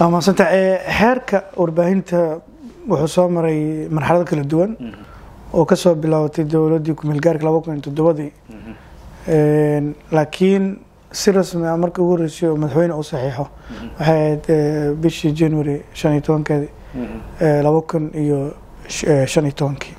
waa mahadsanta xeerka warbaahinta wuxuu soo maray marxalado kala duwan oo kasoo bilaabatay dowladdii kumeelgaarka laba kun iyo toddobadii laakiin si rasmi ah markii ugu horreysay oo madaxweyne uu saxiixo waxay ahayd bishii january shan iyo tobankeedii laba kun iyo shan iyo tobankii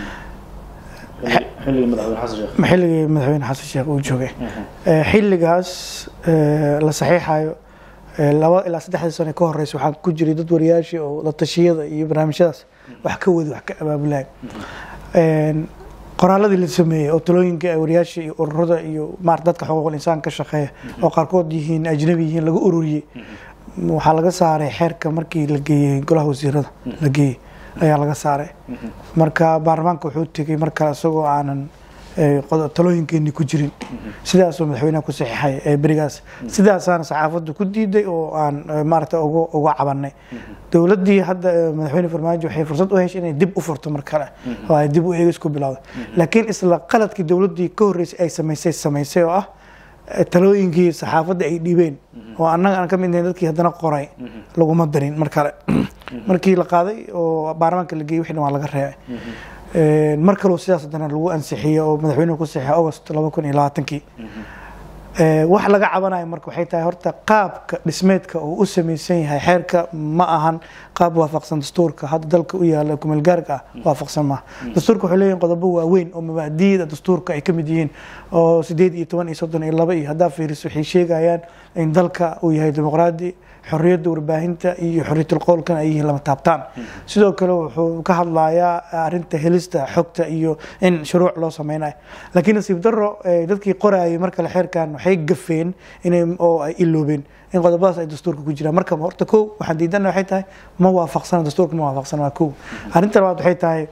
xilligii madaxweyne xasan sheekh uu joogay xilligaas la saxiixayo laba ilaa saddexdii sano ka horeysa waxaa ku jiray dad wariyaashii oo la tashiyada iyo barnaamijyadaas wax ka wadi wax ka abaabulayan qoraaladii la sameeyey oo talooyinka wariyaasha iyo ururada iyo maarata dadka xuquuqul insaan ka shaqeeya oo qaarkood yihiin ajnabi yihiin laga ururiyey waxaa laga saaray xeerka markii la geeyey golaha wasiirada la geeyey ayaa laga saaray marka baarlamaanka wuxuu tegey mar kale isagoo aanan talooyinkeeni ku jirin sidaasoo madaxweyneha ku saxiixay ee berigaas sidaasaana saxaafaddu ku diiday oo aan maarata uga cabanay dowladdii hadda madaxweyne farmaajo waxay fursad u heshay inay dib u furto mar kale oo ay dib u eegis ku bilowday laakiin isla qaladkii dowladdii ka horreysay ay samaysay samaysay oo ah talooyinkii saxaafadda ay dhiibeen oo annaga aan ka mid nahay dadkii haddana qoray laguma darin mar kale markii la qaaday oo baarlamaanka la geeyey wixii dhan waa laga reebay mar kaloo sidaas haddana lagu ansixiyey oo madaxweynuhu ku saxiixay august laba kun iyo labaatankii wax laga cabanayo marka waxay tahay horta qaabka dhismeedka uu u samaysan yahay xeerka ma ahan qaab waafaqsan dastuurka hadda dalka u yaala kumeelgaarka ah waafaqsan maaha dastuurka waxay leeyihin qodobo waaweyn oo mabaadiida dastuurka ay ka mid yihiin oo sideed iyo toban iyo soddon iyo laba iyo haddaa fiiriso waxay sheegayaan in dalka uu yahay dimuqraadi xorriyadda warbaahinta iyo xorriyatul qowlkana ay yihiin lama taabtaan sidoo kale wuxuu ka hadlayaa arrinta helista xogta iyo in shuruuc loo sameynayo laakiin nasiib daro dadkii qorayay mar kale xeerkan waxay gafeen inay oo ay iloobeen in qodobadaas ay dastuurka ku jiraan marka horta kow waxaan diidana waxay tahay ma waafaqsana dastuurka ma waafaqsana waa kow arrinta labaad waxay tahay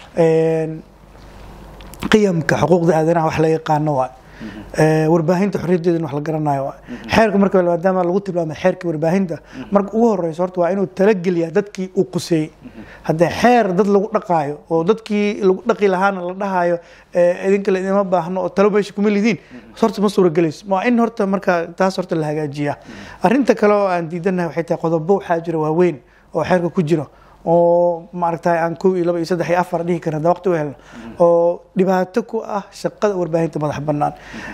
qiyamka xuquuqda aadanaha wax la yaqaano waa warbaahinta xorriyadeeda wax la garanayo waa xeerka marka maadaama lagu tilmaamay xeerka warbaahinta marka ugu horeyso horta waa inuu talageliyaa dadkii uu quseeyey haddee xeer dad lagu dhaqaayo oo dadkii lagu dhaqi lahaana la dhahayo idinka la idima baahno oo talo meesha kuma lidiin horta ma suuragelayso waa in horta marka taas horta la hagaajiyaa arrinta kale oo aan diidanahay waxay tahay qodobo waxaa jira waaweyn oo xeerka ku jiro oo maaragtay aan kow iyo laba iyo saddex iyo afar dhihi karin hadda waqti u helno oo dhibaato ku ah shaqada warbaahinta madax bannaan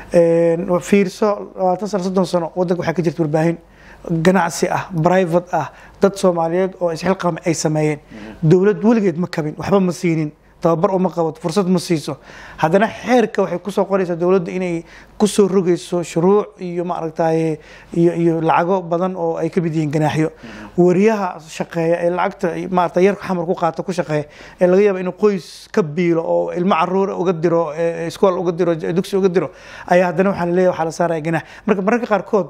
fiirso labaatan sano soddon sano waddanka waxaa ka jirta warbaahin ganacsi ah private ah dad soomaaliyeed oo isxilqaama ay sameeyeen dowlad weligeed ma kabin waxba ma siinin tababar uma qabato fursad ma siiso haddana xeerka waxay kusoo qoraysaa dowladda inay kusoo rogayso shuruuc iyo maaragtaye iyo iyo lacago badan oo ay ka mid yihiin ganaaxyo wariyaha shaqeeya ee lacagta maarata yarka xamar ku qaata ku shaqeeya ee laga yaaba inuu qoys ka biilo oo ilmo caruura uga diro iskool uga diro dugsi uga diro ayaa haddana waxaa la leeyahay waxaa la saaraya ganaax marka mararka qaarkood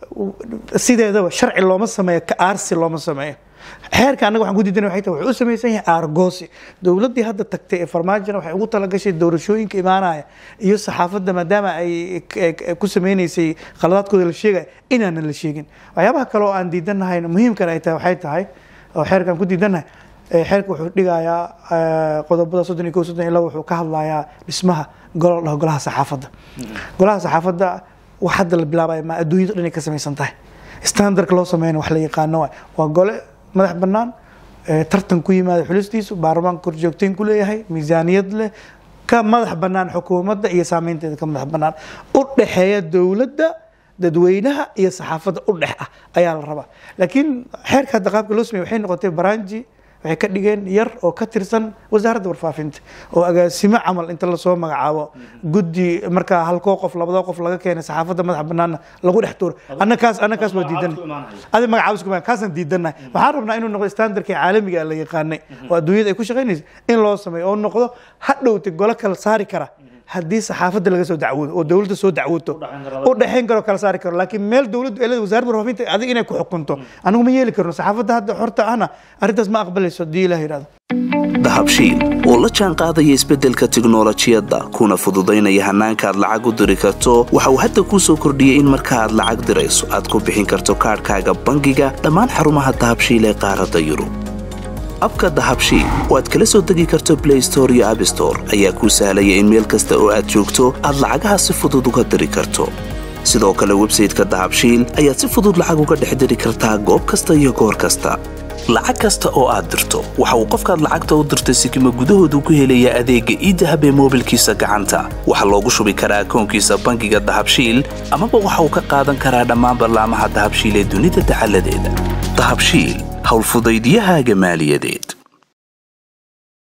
sideedaba sharci looma sameeyo ka aarsi looma sameeyo xeerka annaga waxaan ku diidana waxay tahay wuxuu u samaysan yahay aargoosi dowladdii hadda tagtay ee farmaajona waxay ugu talagashay doorashooyinka imaanaya iyo saxaafadda maadaama ay ku sameynaysay khaladaadkooda la sheegaya inaanan la sheegin waxyaabaha kale oo aan diidanahay muhiimkana ay tahay waxay tahay oo xeerkaan ku diidanahay xeerka wuxuu dhigayaa qodobada soddon iyo kow soddon iyo laba wuxuu ka hadlayaa dhismaha golo dhaho golaha saxaafadda golaha saxaafadda wax hadda la bilaabaya ma adduunyada dhan ay ka samaysan tahay standardka loo sameyna wax la yaqaano waay waa gole madax bannaan tartan ku yimaada xulistiisu baarlamaanka korjoogteyn ku leeyahay miisaaniyad leh ka madax bannaan xukuumadda iyo saameynteeda ka madax bannaan u dhexeeya dowladda dadweynaha iyo saxaafadda u dhex ah ayaa la rabaa laakiin xeerka hadda qaabka loo sameeye waxay noqotay baranji waxay ka dhigeen yar oo ka tirsan wasaaradda warfaafinta oo agaasimo camal inta lasoo magacaabo guddi markaa halkoo qof labadoo qof laga keenay saxaafadda madaxa banaanna lagu dhex tuuro annakaas annakaas waa diidan adi magacaabis kuma kaasaan diidannahay waxaan rabnaa inuu noqdo standardkii caalamiga la yaqaanay oo adduunyada ay ku shaqaynaysa in loo sameeyo oo noqdo ha dhowtay golo kala saari kara haddii saxaafadda laga soo dacwoodo oo dowladda soo dacwooto u dhexayn karo kala saari karo laakiin meel dowladdu elada wasaaradda warfaafinta adig inay ku xukunto anigu ma yeeli karno saxaafadda hadda xorta ahna arrintaas ma aqbalayso haddii ilaah yidhahdo dahabshiil oo la jaan qaadaya isbeddelka tiknolojiyadda kuna fududaynaya hannaanka aad lacag u diri karto waxa uu hadda kuu soo kordhiyey in marka aad lacag dirayso aad ku bixin karto kaadhkaaga bangiga dhammaan xarumaha dahabshiil ee qaaradda yurub abka dahabshiil oo aad kala soo degi karto blay store iyo abstore ayaa kuu sahlaya in meel kasta oo aad joogto aad lacagaha si fudud uga diri karto sidoo kale websayteka dahabshiil ayaad si fudud lacag uga dhex diri kartaa goob kasta iyo goor kasta lacag kasta oo aad dirto waxa uu qofkaad lacagta u dirtay sikima gudahoodu ku helayaa adeegga iidahab ee moobilkiisa gacanta waxaa loogu shubi karaa akoonkiisa bangiga dahabshiil amaba waxa uu ka qaadan karaa dhammaan ballaamaha dahabshiil ee dunida dacaladeeda dahabshiil howlfudaydyahaaga maaliyadeed